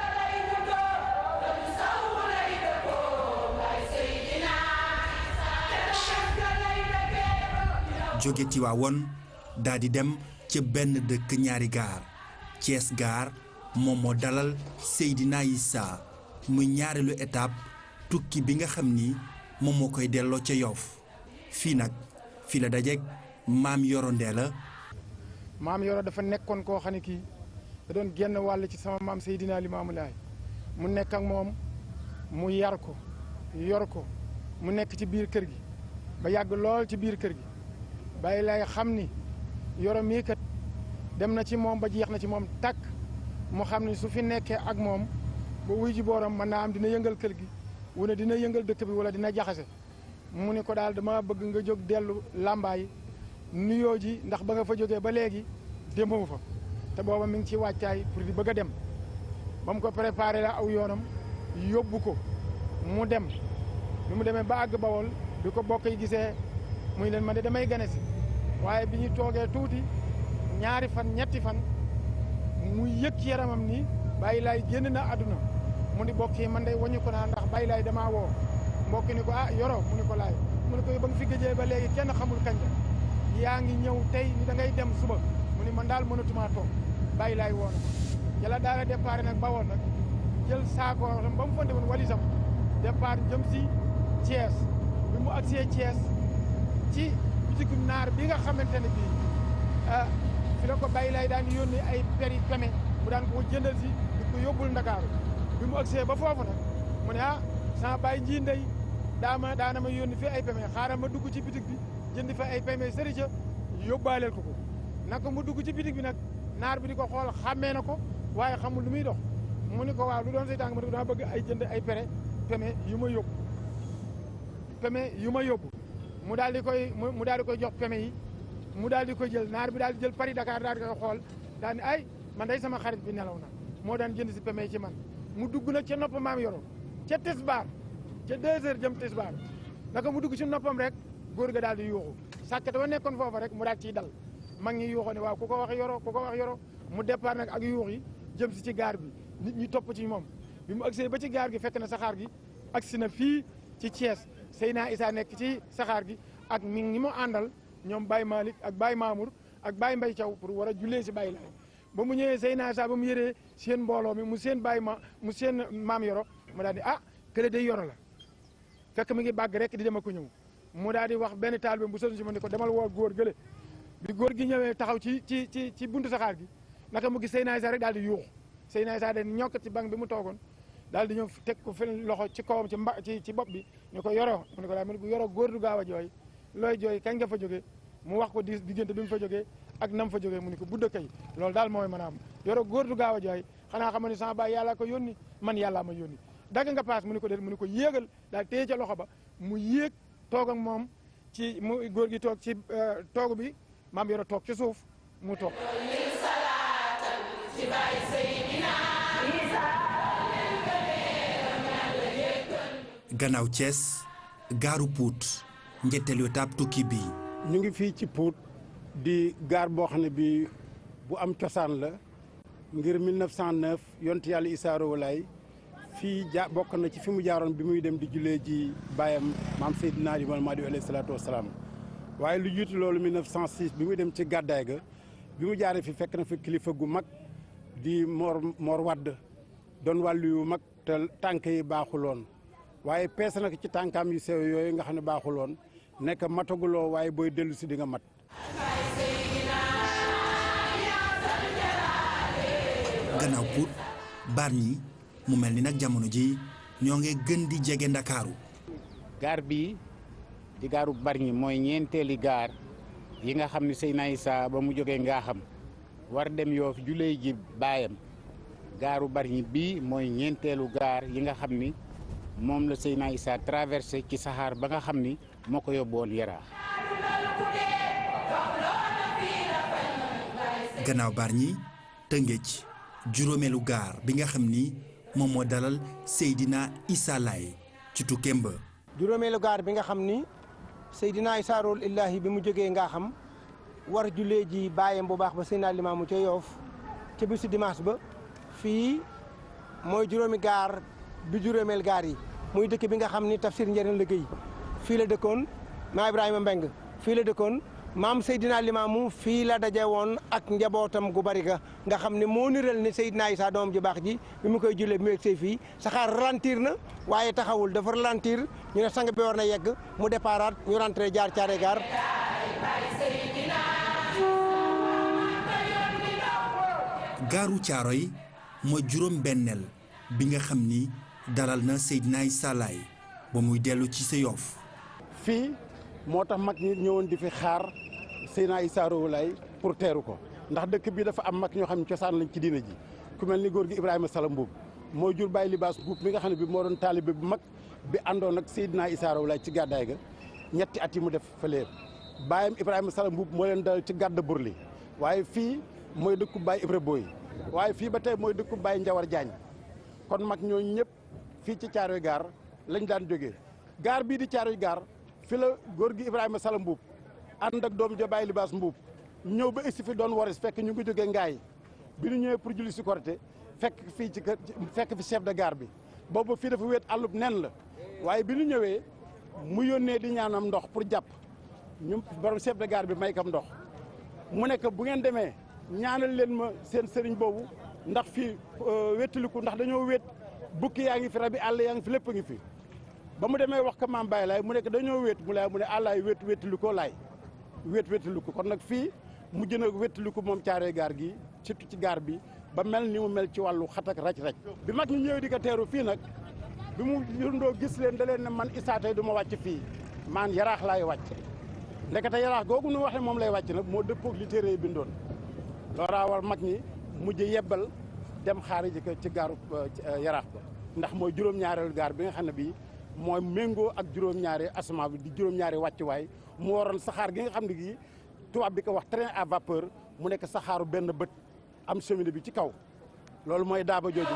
jóge Tiwaawoon daal di dem ca benn dëkk ñaari gaar Thiès gaar moom moo dalal Seydina Issa muy ñaareelu étape tukki bi nga xam ni moom moo koy delloo ca Yoff fii nag fii la dajeek maam Yoro Ndeela maam Yoro dafa nekkoon koo xam ne kii da doon génn wàll ci sama maam Seydina Limaamu Laay mu nekk ak moom mu yar ko yor ko mu nekk ci biir kër gi ba yàgg lool ci biir kër gi bàyyi lay xam ni Yoro mii kat dem na ci moom ba jeex na ci moom tàkk mu xam ni su fi nekkee ak moom ba wuy ji booram mën naa am dina yëngal kër gi wala dina yëngal dëkk bi wala dina jaxase mu ni ko daal dama bëgg nga jóg dellu làmbaay nuyoo ji ndax ba nga fa jógee ba léegi demoo fa te booba mi ngi ci wàccaay pour di bëgg a dem ba mu ko préparé la aw yoonam yóbbu ko mu dem bi mu demee ba àgg bawol bi ko bokk yi gisee muy leen ma de damay gane si waaye bi ñu toogee tuuti ñaari fan ñetti fan mu yëg ci yaramam ni bàyyi laay génn na àdduna mu ni bokk yi man day wañu ko naa ndax bàyyi laay damaa woo mbokk ni ko ah yoro mu ni ko laay mu ni ko ba nga fi gëjee ba léegi kenn xamul kañ la yaa ngi ñëw tey ni da ngay dem suba mu ni man daal mënatumaa toog bàyyi laay woon ca la daala départ nag ba woon nag jël saako ba mu fonde woon walisam départ jëm si Thiès bi mu agsee Thiès ci bitigu naar bi nga xamante ne bii ah fi la ko bàyyi laay daan yónni ay peri peme mu daan ko jëndal si di ko yóbbul Ndakaaru bi mu agsee ba foofu nag mu ne ah sama bàyyi nji ndey daama daana ma yónni fi ay peme xaaral ma dugg ci bitig bi jënd fa ay peme sërica yóbbaaleel ko ko naka mu dugg ci bitig bi nag naar bi di ko xool xàmmee na ko waaye xamul lu muy dox mu ni ko waaw lu doon say tànk ma ne ko dama bëgg ay jënd ay pere peme yu ma yóbbu peme yu ma yóbbu mu daal di koy mu daal di koy jox peme yi mu daal di koy jël naar bi daal di jël Paris Dakar daal di koy xool daal ni ay man day sama xarit bi nelaw na moo daan jënd si peme yi ci man mu dugg nag ca nopp maam yoro ca tisbaar ca deux heures jëm tisbaar naka mu dugg ci noppam rek góor ga daal di yuuxu sàkket ba nekkoon foofa rek mu daal ciy dal mag ñi yuuxoo ne waaw ku ko wax yoro ku ko wax yoro mu départ nag ak yuux yi jëm si ci gaar bi nit ñi topp ci moom bi mu agsee ba ci gaar gi fekk na saxaar gi agsi na fii ci Thiès Seyna Issa nekk ci saxaar gi ak mi ngi mu àndal ñoom Baye Malick ak Baye Mamour ak Baye Mbaye Thiaw pour war a jullee si Baye Laay ba mu ñëwee Seyna Issa ba mu yëree seen mbooloo mi mu seen Baye ma mu seen maam yoro mu daal di ah kële day yoro la fekk mi ngi bàgg rek di dem ak ko ñëw mu daal di wax benn taal bi bu sonn si ma ne ko demal woo góor gële bi góor gi ñëwee taxaw ci ci ci ci buntu saxaar gi naka mu gis Seyna Issa rek daal di yuuxu Seyna Issa de ñokk ci bank bi mu toogoon daal di ñëw teg ko fen loxo ci kawam ci mba ci ci bopp bi ñu ko yoro mu ne ko daal mu ne ko yoro góor du gaaw a jooy looy jooy kañ nga fa jógee mu wax ko di diggante bi mu fa jógee ak nam fa jógee mu ne ko budda kay loolu daal mooy mën a am yoro góor du gaaw a jooy xanaa xam ne sama baay yàllaa ko yónni man yàllaa ma yónni dagg nga paas mu ne ko déet mu ne ko yéegal daal téye ca loxo ba mu yéeg toog ak moom ci mu góor gi toog ci toogu bi maam yoro toog ci suuf mu toog gannaaw Thiès gaaru Pout njëtteelu étape tukki bi ñu ngi fii ci Pout di gaar boo xam ne bi bu am cosaan la ngir 1909 yontu yàlla Issa Rouhou Laye fii ja bokk na ci fi mu jaaroon bi muy dem di jullee ji baayam maam Seydina Limaamu Mahdi alayhi salaatu wasalaam waaye lu jiitu loolu 1906 bi muy dem ci gàddaay ga bi mu jaaree fi fekk na fi kilifa gu mag di Mor Mor Wadd doon wàllu yu mag te tànk yi baaxuloon waaye peese nag ci tànkaam yu sew yooyu nga xam ne baaxuloon nekk mataguloo waaye booy dellu si di nga mat. gannaaw Pout Bargny mu mel ni nag jamono ji ñoo ngi gën di jege Ndakaaru gaar bii di gaaru Bargny mooy ñeenteeli gaar yi nga xam ne Seyna Issa ba mu jógee ngaa xam war dem Yoof jullee ji baayam gaaru Bargny bii mooy ñeenteelu gaar yi nga xam ni moom la Seyna Issa traversé ci saxaar ba nga xam ni moo ko yóbboon Yaraax gannaaw Bargny Tëngéej juróomeelu gaar bi nga xam ni moom moo dalal Seydina Issa Laye ci tukkeem ba juróomeelu gaar bi nga xam ni Seydina Issa Rouhou Laye bi mu jógee nga xam war jullee ji bàyyam bu baax ba Seydina Limaamu ca Yoof ca bisu dimanche ba fii mooy juróomi gaar bi juróomeel gaar yi muy dëkk bi nga xam ni tafsir njëriñ liggéey fii la dëkkoon maa Ibrahima Mbeng fii la dëkkoon maam Seydina Limaamu fii la daje woon ak njabootam gu bari ga nga xam ne moo niral ni Seydina Issa doom ji baax ji bi mu koy jullee bi mu egsee fii saxaar ralentir na waaye taxawul dafa ralentir ñu ne sang bi war na yegg mu déparaat ñu rentré jaar caare gaar gaaru Caaroy mooy juróom benneel bi nga xam ni dalal na Seydina Issa Laye ba muy dellu ci sa Yoff fii moo tax mag ñi ñëwoon di fi xaar Seydina Issa Rouhou Laye pour teeru ko ndax dëkk bi dafa am mag ñoo xam ne cosaan lañ ci diina ji ku mel ni góor gi Ibrahima Sala Mbuub moo jur Baye Libaas Mbuub mi nga xam ne bi moo doon taalibe bu mag bi àndoon ak Seydina Issa Rouhou Laye ci gàddaay ga ñetti at yi mu def fële baayam Ibrahima Sala Mbuub moo leen dal ci gàdda burli waaye fii mooy dëkku Baye Ibra Boy waaye fii ba tey mooy dëkku Baye Njawar Jaañ kon mag ñooñu ñëpp fii ci Caaroy gaar lañ daan jógee gaar bii di Caaroy gaar fi la góor gi Ibrahima Sala Mbuub ànd ak doom ja Baye Libaas Mbuub ñëw ba egsi fi doon waris fekk ñu ngi jógee ngaay bi ñu ñëwee pour julli si Korité fekk fii ci kër fekk fi chef de gare bi boobu fii dafa wéet àllub nen la waaye bi ñu ñëwee mu yónnee di ñaanam ndox pour jàpp ñu borom chef de gare bi may kam ndox mu nekk bu ngeen demee ñaanal leen ma seen sëriñ boobu ndax fii wéttaliku ndax dañoo wéet bukki yaa ngi fi rabi àll yaa ngi fi lépp a ngi fi ba mu demee wax ko maam Baye laay mu nekk dañoo wéet mu laay mu ne àllaay wéet wéttaliku laay wéet wéttaliku kon nag fii mujj na wéttaliku moom caaree gaar gi surtout ci gaar bi ba mel ni mu mel ci wàllu xat ak raj raj bi mag ñi ñëwee di ko teeru fii nag bi mu yundoo gis leen da leen ne man Issa tey du ma wàcc fii maan yaraax laay wàcc ndekete yaraax googu nu waxee moom lay wàcc nag moo dëppoog li téere yi bindoon looraa war mag ñi mujj yebbal dem xaari ji ko ci gaaru yaraax ba ndax mooy juróom-ñaareelu gaar bi nga xam ne bii mooy méngoo ak juróom-ñaari asamaan bi di juróom-ñaari wàccuwaay mu waroon saxaar gi nga xam ne gii tubaab bi ko wax train à vapeur mu nekk saxaaru benn bët am cheminée bi ci kaw loolu mooy daaba jooju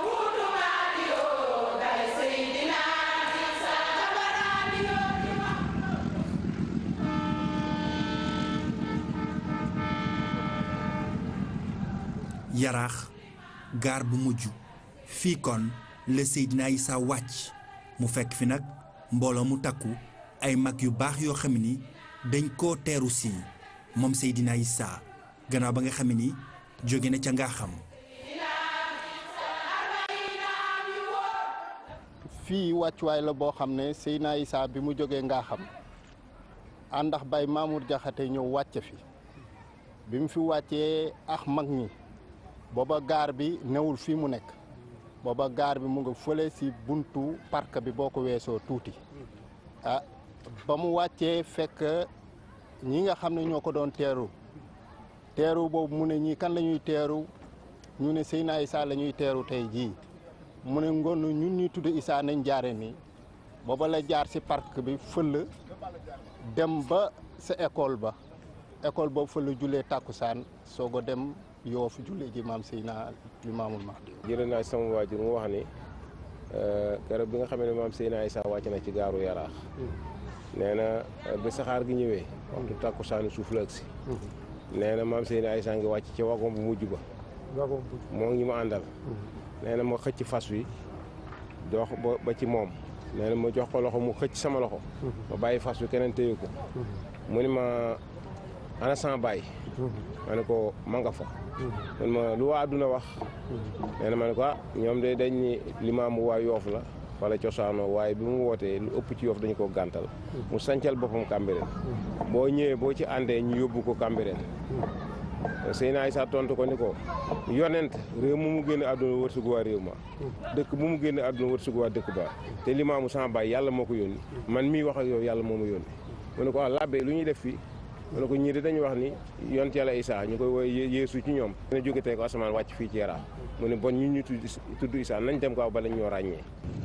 yaraax gaar bu mujj fii kon la Seydina Issa wàcc mu fekk fi nag mbooloo mu takku ay mag yu baax yoo xam ni dañ koo teeru si moom Seydina Issa gannaaw ba nga xam ni jóge na ca nga xam fii wàccuwaay la boo xam ne Seydina Issa bi mu jógee ngaa xam àndax bay Mamour Jaxate ñëw wàcce fi bi mu fi wàccee ax mag ñi booba gaar bi newul fii mu nekk booba gaar bi mu nga fële si buntu parc bi boo ko weesoo tuuti ah ba mu wàccee fekk ñi nga xam ne ñoo ko doon teeru teeru boobu mu ne ñii kan la ñuy teeru ñu ne Seydina Issa la ñuy teeru tey jii mu ne ngoon ñun ñuy tudd Issa nañ jaare nii booba la jaar si parc bi fël dem ba sa école ba école boobu fa la jullee tàkkusaan soog a dem yoofu jullee ji maam Seydina Limaamul Mahdi jëlee naa sama waajur mu wax ni keroog bi nga xam ne maam Seydina Issa wàcc na ci gaaru yaraax nee na ba saxaar gi ñëwee waxtu tàkkusaanu suuf la agsi nee na maam Seydina Issa ngi wàcc ci wagon bu mujj ba moo ngi ñu ma àndal nee na ma xëcc fas wi dox ba ba ci moom nee na ma jox ko loxo mu xëcc sama loxo ma bàyyi fas wi keneen téye ko mu ni ma ana sama bàyyi ma ne ko ma nga fa man ma lu waa àdduna wax nee na ma ne ko ah ñoom de dañ ni limaamu waa yoof la wala cosaanoo waaye bi mu wootee lu ëpp ci yoof dañu ko gàntal mu sancal boppam Cambérène boo ñëwee boo ci àndee ñu yóbbu ko Cambérène Seydina Issa tontu ko ni ko yonent réew mu mu génn àdduna wërsëgu waa réew ma dëkk bu mu génn àdduna wërsëgu waa dëkk ba te limaamu sama baay yàlla moo ko yónni man mii wax ak yow yàlla moo ma yónni mu ne ko ah labbe lu ñuy def fii mu ne ko ñii de dañuy wax ni yonent yàlla Issa ñu koy woy yeesu ci ñoom dina jóge tey ko asamaan wàcc fii ci Yaraax mu ne bon ñun ñu tudd tudd Issa nañ dem ko ba lañ ñoo ràññee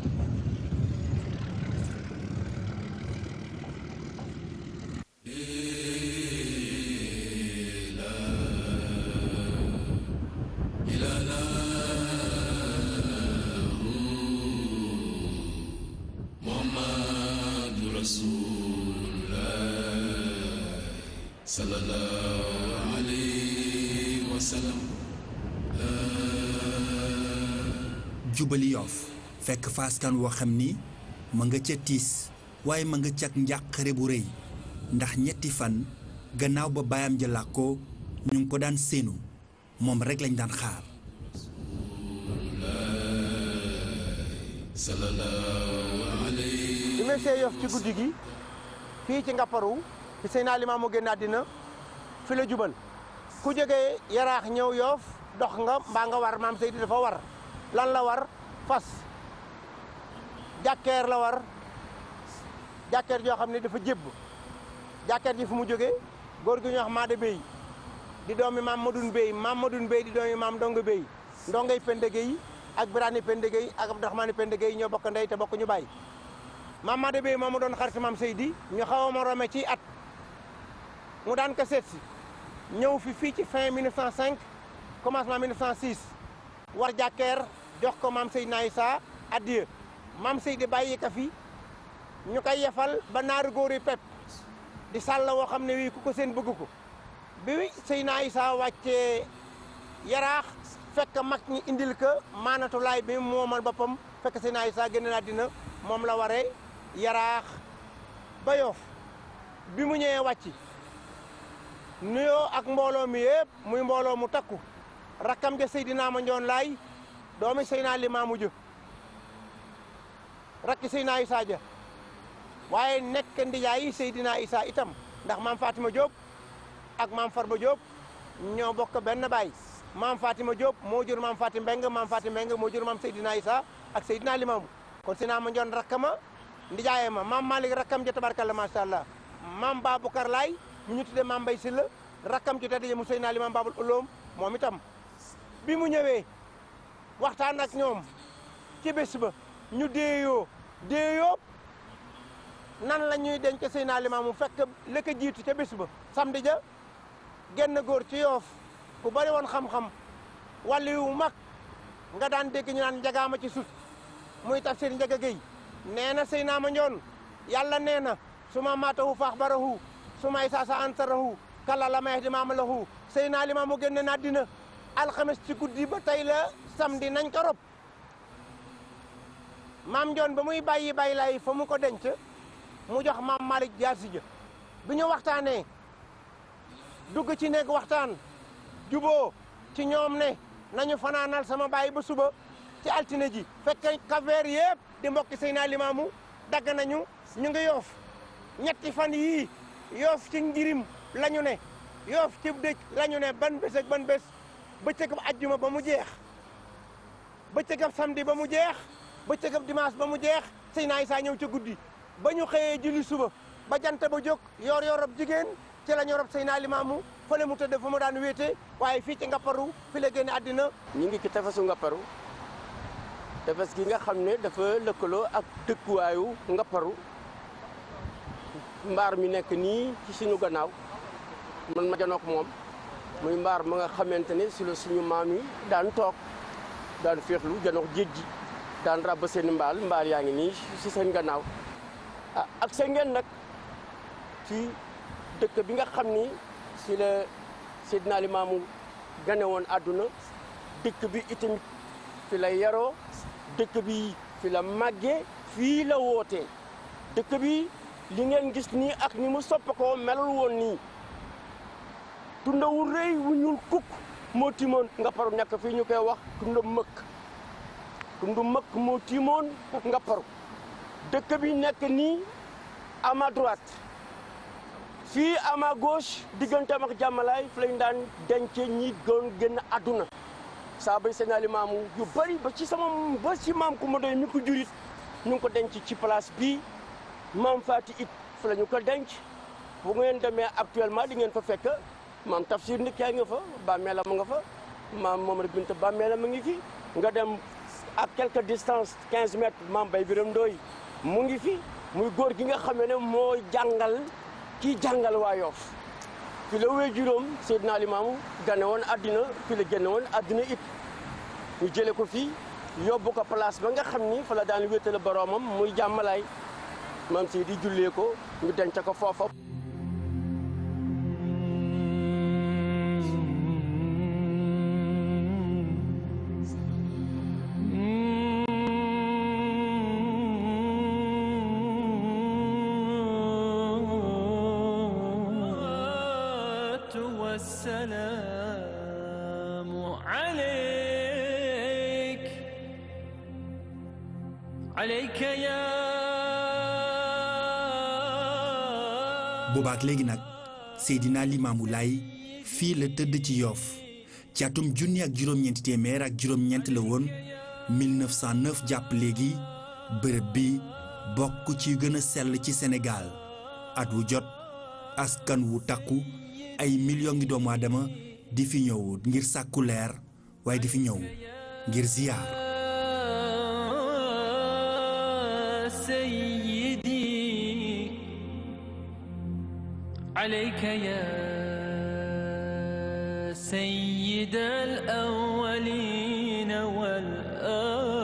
jubali yoof fekk faaskan woo xam ni ma nga ca tiis waaye ma nga cag njàqare bu rëy ndax ñetti fan gannaaw ba baayam ja làkkoo ñu ngi ko daan séenu moom rekk lañ daan xaar bi ma see yof ci guddi gi fii ci ngapparu fi Seydina Limaamu génn àddina fi la jubal ku jógee yaraax ñëw yoof dox nga mbaa nga war maam Seydi dafa war lan la war fas jàkkeer la war jàkkeer joo xam ne dafa jébb jàkkeer ji fu mu jógee góor gi ñu wax Maada Bey di doomi maam Madoun Bey maam Madoun Bey di doomi maam Ndongo Bey ndongay Pendege yi ak Birane Pendege yi ak Abdourahmane Pendege yi ñoo bokk ndey te bokk ñu bàyyi maam Maada Bey moom mu doon xarit maam Seydi ñu xaw a ma rome ci at mu daan ko seet si ñëw fi fii ci fin 1905 commencement 1906 war jàkkeer jox ko maam Seydina Issa addiya maam Seydi bàyyi ka fi ñu koy yefal ba naaru góor yi pep di sàll woo xam ne wii ku ko seen bëgg ko bi Seydina Issa wàccee yaraax fekk mag ñi indil ko maanatu laay bi moomal boppam fekk Seydina Issa génn na àddina moom la waree yaraax ba yoof bi mu ñëwee wàcc nuyoo ak mbooloo mi yëpp muy mbooloo mu takku rakkam ja Seydina ma njoon laay doomi Seydina Limaamu jë rakki Seydina Issa ja waaye nekk ndijaayi Seydina Issa itam ndax maam Fatima Diop ak maam Farba Diop ñoo bokk benn baay maam Fatima Diop moo jur maam Fatim Mbeng maam Fatim Mbeng moo jur maam Seydina Issa ak Seydina Limaamu kon Seydina ma njoon rakkama ndijaaye ma maam Malick rakkam ja tabarkalla macha allah maam Baboucar Laay ñu ñu tuddee maam Mbay Silla rakkam ci tedd mu Seydina Limaam Babul Uloom moom itam bi mu ñëwee waxtaan ak ñoom ci bés ba ñu déeyoo déeyoo nan la ñuy denc Seydina Limaamu fekk la ko jiitu ca bés ba samedi ja genn góor ci yoof ku bari woon xam-xam wàllu yu mag nga daan dégg ñu naan njagaama ci sut muy tafsir njaga géy nee na Seydina ma njoon yàlla nee na su ma maatahu faax barahu su may saasa ansarahu kala la may di maama lahu Seydina Limaamu génn na àddina alxames ci guddi ba tey la samedi nañ ko rob maam Njoon ba muy bàyyi bàyyi laay fa mu ko denc mu jox maam Malick jaasi ja bi ñu waxtaanee dugg ci néeg waxtaan juboo ci ñoom ne nañu fanaanal sama baay ba suba ci altine ji fekk kaveer yëpp di mbokki Seydina Limaamu dagg nañu ñu ngi yoof ñetti fan yii yoof ci njirim la ñu ne yoof ci dëj la ñu ne ban bés ak ban bés bëccëgab ajjuma ba mu jeex bëccëgab samedi ba mu jeex bëccëgab dimanche ba mu jeex Seydina Isaa ñëw ca guddi ba ñu xëyee julli suba ba jant ba jóg yor yorob jigéen ci la ñu rob Seydina Limaamu fële mu tëdd fa mu daan wéete waaye fii ci Ngapparu fi la génne àddina ñu ngi ci tefesu Ngapparu tefes gi nga xam ne dafa lëkkaloo ak dëkkuwaayu Ngapparu mbaar mi nekk nii ci suñu gannaaw man ma janook moom muy mbaar ma nga xamante ne si la suñu maam yi daan toog daan féexlu janook géej gi daan ràbb seen mbaal mbaal yaa ngi nii si seen gannaaw ah ak seen ngeen nag ci dëkk bi nga xam ni si la Seydina Limaamu gane woon àdduna dëkk bi itamit fi la yaroo dëkk bi fi la màggee fii la wootee dëkk bi li ngeen gis nii ak ni mu soppakoo melul woon nii tunda wu rëy wu ñuul kukk moo timoon Ngapparu nekk fii ñu koy wax tunda mëkk tundu mëkk moo timoon Ngapparu dëkk bi nekk nii à ma droite fii à ma gauche digganteem ak jàmmalaay fi lañ daan denc ñi doon génn àdduna saa bay Seydina Limaamu yu bëri ba ci sama ba ci maam ku ma doy mi ko jurit ñu ngi ko denc ci place bii maam Faati it fi la ñu ko denc bu ngeen demee actuellement di ngeen fa fekk maam Tafsir ndik yaa nga fa bàmmeelam nga fa maam Momar Binta bàmmeelam mu ngi fi nga dem à quelque distance 15 mètres maam Bay Biram Ndooy mu ngi fi muy góor gi nga xam ne moo jàngal kii jàngal waa Yoof fi la wéy juróom Seydina Limaamu gane woon àddina fi la génne woon àddina it ñu jële ko fii yóbbu ko place ba nga xam ni fa la daan wéetale boroomam muy jàmmalaay maam si di jullee ko ñu denc ko foofa والسلام عليك عليك يا boobaak léegi nag Seydina Limaamu Laay fii la tëdd ci Yoof ci atum junni ak juróom-ñeenti téeméer ak juróom-ñeent la woon 1909 jàpp léegi bërëb bi bokk ci gën a sell ci Sénégal at wu jot askan wu takku ay millions ngi doomu aadama di fi ñëw ngir sàkku leer waaye di fi ñëw ngir ziyaar سيدي عليك يا سيد الأولين والآخرين